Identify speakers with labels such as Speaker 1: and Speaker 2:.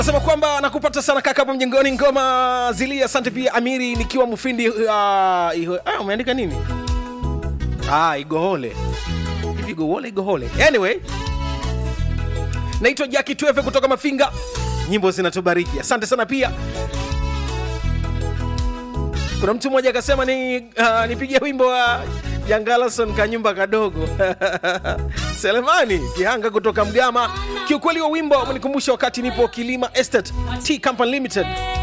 Speaker 1: Nasema kwamba nakupata sana kaka hapo mjengoni, ngoma zilia. Asante pia Amiri, nikiwa Mufindi. Uh, iho, ah, umeandika nini? Ah, Igohole hivi, Igohole Igohole. Anyway, naitwa Jaki Twefe kutoka Mafinga, nyimbo zinatubariki. Asante sana pia. Kuna mtu mmoja akasema ni uh, nipigie wimbo wa Jangalason kanyumba kadogo Selemani Kihanga kutoka Mgama. Kiukweli wa wimbo umenikumbusha wakati nipo Kilima Estate Tea Company Limited